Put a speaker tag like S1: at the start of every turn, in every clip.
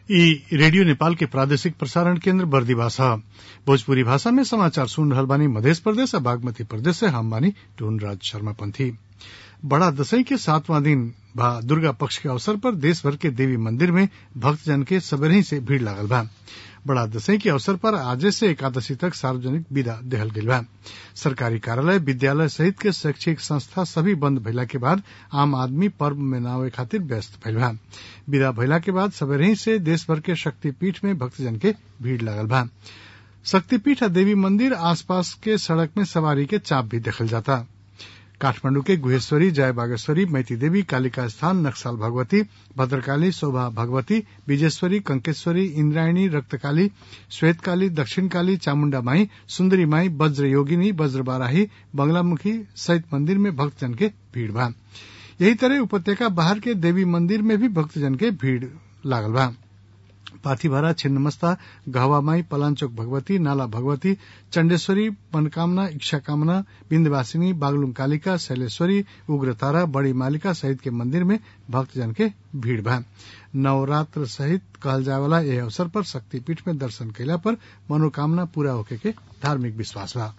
S1: इ रेडियो नेपाल के प्रादेशिक प्रसारण केन्द्र बर्दिवास ह भोजपुरी भाषा में समाचार सुन रहल बानी मधेश प्रदेश आ बागमती प्रदेश से हम बानी टूनराज शर्मा पंथी बड़ा दशई के सातवां दिन बा दुर्गा पक्ष के अवसर पर देश भर के देवी मंदिर में भक्तजन के सबेरही से भीड़ लागल बा बड़ा दशई के अवसर पर आजे से एकादशी तक सार्वजनिक विदा देहल गईल बा सरकारी कार्यालय विद्यालय सहित के शैक्षिक संस्था सभी बंद भइला के बाद आम आदमी पर्व मनावे खातिर व्यस्त भइल बा विदा भइला के बाद सबेरही से देश भर के शक्तिपीठ में भक्तजन के भीड़ लागल बा शक्तिपीठ आ देवी मंदिर आसपास के सड़क में सवारी के चाप भी देखल जाता काठमांडू के गुहेश्वरी जय बागेश्वरी मैती देवी कालिका स्थान नक्सल भगवती भद्रकाली शोभा भगवती विजेश्वरी कंकेश्वरी इंद्रायणी रक्तकाली श्वेतकाली दक्षिण काली चामुंडा माई सुंदरी माई वज्र योगिनी वज्र बाराही बंगलामुखी सहित मंदिर में भक्तजन के भीड़ बा यही तरह उपत्यका बाहर के देवी मंदिर में भी भक्तजन के भीड़ लागल बा पाथीभरा छिन्नमस्ता गहवामाई पलांचोक भगवती नाला भगवती चंडेश्वरी मनकामना इच्छा कामना बिंदवासिनी बागलुंग कालिका शैलेश्वरी उग्रतारा बड़ी मालिका सहित के मंदिर में भक्तजन के भीड़ बा नवरात्र सहित कहल जाए वाला यह अवसर पर शक्तिपीठ में दर्शन कैला पर मनोकामना पूरा होके के धार्मिक विश्वास बा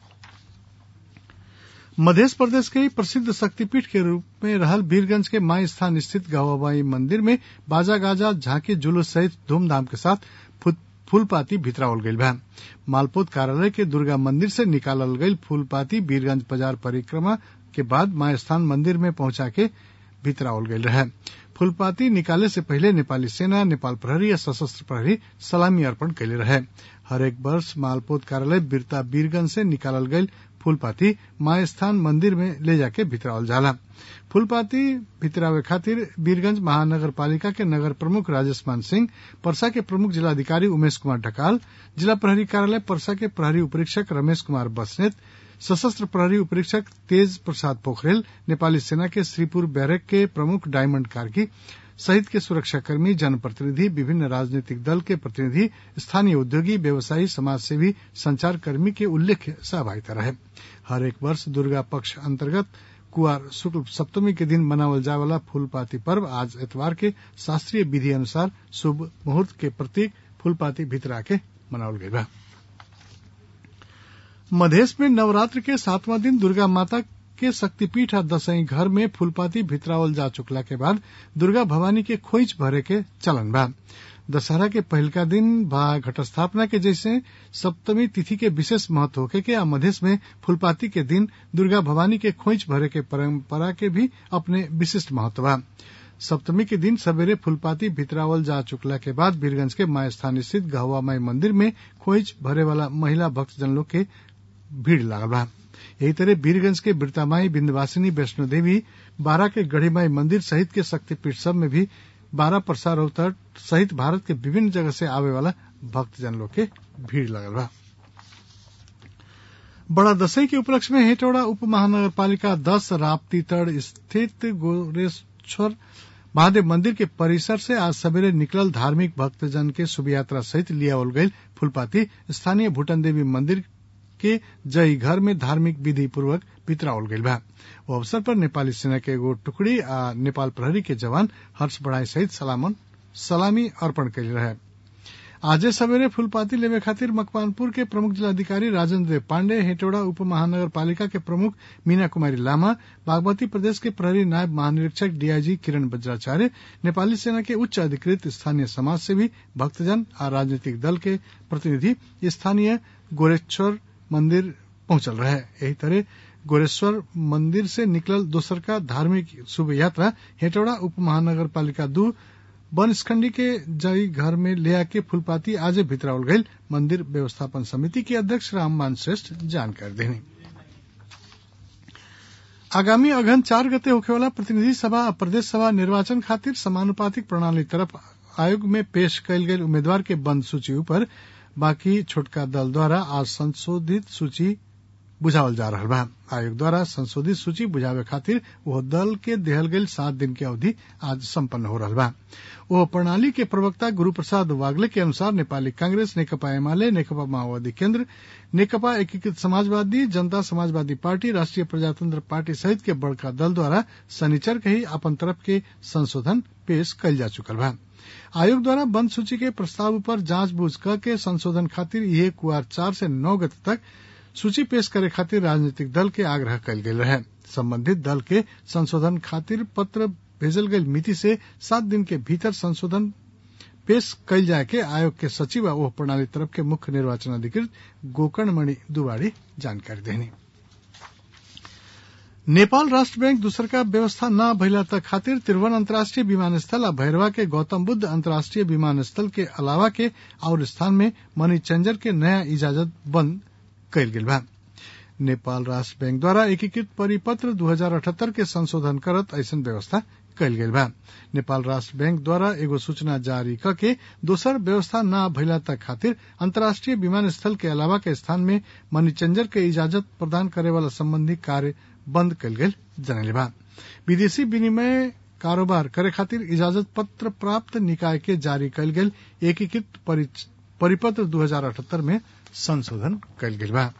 S1: मध्य प्रदेश के प्रसिद्ध शक्तिपीठ के रूप में रहल वीरगंज के माई स्थान स्थित गवाबाई मंदिर में बाजा गाजा झांकी जुलूस सहित धूमधाम के साथ फूलपाती भितरावल गईल बा मालपोत कार्यालय के दुर्गा मंदिर से निकालल गईल फूलपाती वीरगंज बाजार परिक्रमा के बाद माई स्थान मंदिर में पहुंचा के भितरावल गईल रहे फूलपाती निकाले से पहले नेपाली सेना नेपाल प्रहरी या सशस्त्र प्रहरी सलामी अर्पण कैले रहे हरेक वर्ष मालपोत कार्यालय बिरता वीरगंज से निकालल गईल फूलपाती माय स्थान मंदिर में ले जाके भितरावल जाला फूलपाती भितरावे खातिर वीरगंज महानगर पालिका के नगर प्रमुख राजेश मान सिंह परसा के प्रमुख जिलाधिकारी उमेश कुमार ढकाल जिला प्रहरी कार्यालय परसा के प्रहरी उपरीक्षक रमेश कुमार बसनेत सशस्त्र प्रहरी उपरीक्षक तेज प्रसाद पोखरेल नेपाली सेना के श्रीपुर बैरक के प्रमुख डायमंड कार्की सहित के सुरक्षाकर्मी जनप्रतिनिधि विभिन्न राजनीतिक दल के प्रतिनिधि स्थानीय उद्योगी व्यवसायी समाजसेवी संचारकर्मी के उल्लेख्य सहभागिता रहे हर एक वर्ष दुर्गा पक्ष अंतर्गत कुआर शुक्ल सप्तमी के दिन मनावल जाए वाला फूलपाती पर्व आज एतवार के शास्त्रीय विधि अनुसार शुभ मुहूर्त के प्रतीक फूलपाती भितरा के मनावल गई बा मधेश में नवरात्र के सातवां दिन दुर्गा माता के शक्तिपीठ आ दसई घर में फूलपाती भितरावल जा चुकला के बाद दुर्गा भवानी के खोइच भरे के चलन बा दशहरा के पहलका दिन बा घटस्थापना के जैसे सप्तमी तिथि के विशेष महत्व होके के आ मधेश में फूलपाती के दिन दुर्गा भवानी के खोइच भरे के परंपरा के भी अपने विशिष्ट महत्व बा सप्तमी के दिन सवेरे फूलपाती भितरावल जा चुकला के बाद वीरगंज के माय स्थान स्थित गहवा माई मंदिर में खोइच भरे वाला महिला भक्तजन लोग के भीड़ लागल बा यही तरह वीरगंज के बिरतामाई बिंदवासिनी वैष्णो देवी बारा के गढ़ीमाई मंदिर सहित के शक्तिपीठ सब में भी बारह प्रसार अवतर सहित भारत के विभिन्न जगह से आवे वाला भक्तजन लोग के भीड़ लगल बा बड़ा दशई के उपलक्ष्य में हेटौड़ा उप महानगर पालिका दस राप्ती तड़ स्थित गोरेश्वर महादेव मंदिर के परिसर से आज सवेरे निकलल धार्मिक भक्तजन के शुभ यात्रा सहित लियावल गई फूलपाती स्थानीय भूटन देवी मंदिर के जय घर में धार्मिक विधि पूर्वक भितरावल गईल बा वो अवसर पर नेपाली सेना के एगो टुकड़ी आ नेपाल प्रहरी के जवान हर्ष बढ़ाई सहित सलामन सलामी अर्पण कैले रहे आजे सवेरे फूलपाती लेवे खातिर मकवानपुर के प्रमुख जिलाधिकारी राजेंद्र पांडे हेटौड़ा उप महानगर पालिका के प्रमुख मीना कुमारी लामा बागमती प्रदेश के प्रहरी नायब महानिरीक्षक डीआईजी किरण वज्राचार्य नेपाली सेना के उच्च अधिकृत स्थानीय समाज सेवी भक्तजन आ राजनीतिक दल के प्रतिनिधि स्थानीय गोरेश्वर मंदिर पहुंचल रहे यही तरह गोरेश्वर मंदिर से निकलल दोसर का धार्मिक शुभ यात्रा हेटौड़ा उप महानगर पालिका दू बनस्खंडी के जई घर में ले आके फूलपाती आज भितरावल गई मंदिर व्यवस्थापन समिति के अध्यक्ष राममान श्रेष्ठ जानकारी देनी आगामी अगहन चार गते होखेवाला प्रतिनिधि सभा आ प्रदेश सभा निर्वाचन खातिर समानुपातिक प्रणाली तरफ आयोग में पेश कयल गेल उम्मीदवार के बंद सूची ऊपर बाकी छोटका दल द्वारा आज संशोधित सूची बुझावल जा रहा बा आयोग द्वारा संशोधित सूची बुझावे खातिर वह दल के देहल गईल सात दिन की अवधि आज संपन्न हो रहा बा वह प्रणाली के प्रवक्ता गुरु प्रसाद वागले के अनुसार नेपाली कांग्रेस नेकपा एमाले नेकपा माओवादी केंद्र नेकपा एकीकृत समाजवादी जनता समाजवादी पार्टी राष्ट्रीय प्रजातंत्र पार्टी सहित के बड़का दल द्वारा शनिचर के ही अपन तरफ के संशोधन पेश कल जा चुकल बा आयोग द्वारा बंद सूची के प्रस्ताव पर जांचबूझ क के संशोधन खातिर यह कुआर चार से नौ गते तक सूची पेश करे खातिर राजनीतिक दल के आग्रह कल गेल रहे संबंधित दल के संशोधन खातिर पत्र भेजल गई मिति से सात दिन के भीतर संशोधन पेश कल जाए के आयोग के सचिव ओह प्रणाली तरफ के मुख्य निर्वाचन अधिकृत गोकर्ण मणि दुवाड़ी जानकारी देनी नेपाल राष्ट्र बैंक दूसर का व्यवस्था न भइला तक खातिर त्रिभुवन अंतर्राष्ट्रीय विमानस्थल आ भैरवा के गौतम बुद्ध अंतर्राष्ट्रीय विमानस्थल के अलावा के और स्थान में मनी चेंजर के नया इजाजत बंद कयल गेल बा नेपाल राष्ट्र बैंक द्वारा एकीकृत परिपत्र 2078 के संशोधन करत ऐसन व्यवस्था कयल गेल बा नेपाल राष्ट्र बैंक द्वारा एगो सूचना जारी करके दोसर व्यवस्था न भइला तक खातिर अंतर्राष्ट्रीय विमानस्थल के अलावा के स्थान में मनी चेंजर के इजाजत प्रदान करे वाला संबंधी कार्य बंद कयल गेल जनले बा विदेशी विनिमय कारोबार करे खातिर इजाजत पत्र प्राप्त निकाय के जारी कयल गेल एकीकृत परिपत्र 2078 में संशोधन कयल गेल बा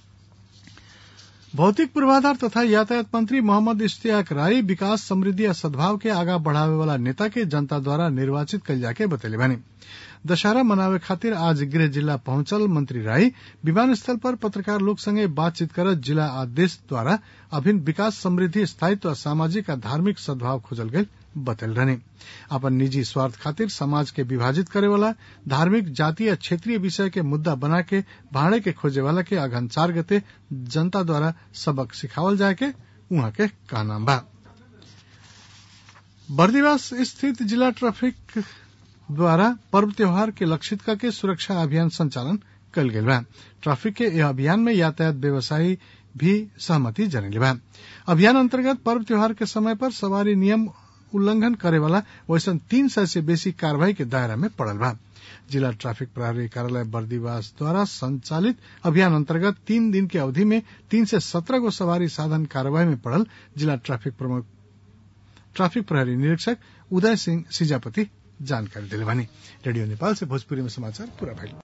S1: भौतिक पूर्वाधार तथा यातायात मंत्री मोहम्मद इश्तियाक राय विकास समृद्धि या सद्भाव के आगा बढ़ावे वाला नेता के जनता द्वारा निर्वाचित कल जाके बतैले बानी दशहरा मनावे खातिर आज गृह जिला पहुंचल मंत्री राय विमानस्थल पर पत्रकार लोग संगे बातचीत करत जिला आदेश द्वारा अभिन्न विकास समृद्धि स्थायित्व आ सामाजिक आ धार्मिक सद्भाव खोजल गई बतल रहने अपन निजी स्वार्थ खातिर समाज के विभाजित करे वाला धार्मिक जातीय या क्षेत्रीय विषय के मुद्दा बना के भाड़े के खोजे वाला के अघन चार गते जनता द्वारा सबक सिखावल जाए के उहाँ के कहना बा बर्दिवास स्थित जिला ट्रैफिक द्वारा पर्व त्योहार के लक्षित करके सुरक्षा अभियान संचालन कल गेल बा ट्रैफिक के यह अभियान में यातायात व्यवसायी भी सहमति जनेले बा अभियान अंतर्गत पर्व त्योहार के समय पर सवारी नियम उल्लंघन करे वाला वैसन तीन सय से बेसी कार्रवाई के दायरा में पड़ल बा जिला ट्रैफिक प्रहरी कार्यालय बर्दीवास द्वारा संचालित अभियान अंतर्गत तीन दिन की अवधि में तीन से सत्रह गो सवारी साधन कार्रवाई में पड़ल जिला ट्रैफिक प्रमुख ट्रैफिक प्रहरी निरीक्षक उदय सिंह सिजापति जानकारी दिले बानी रेडियो नेपाल से भोजपुरी में समाचार पूरा भइल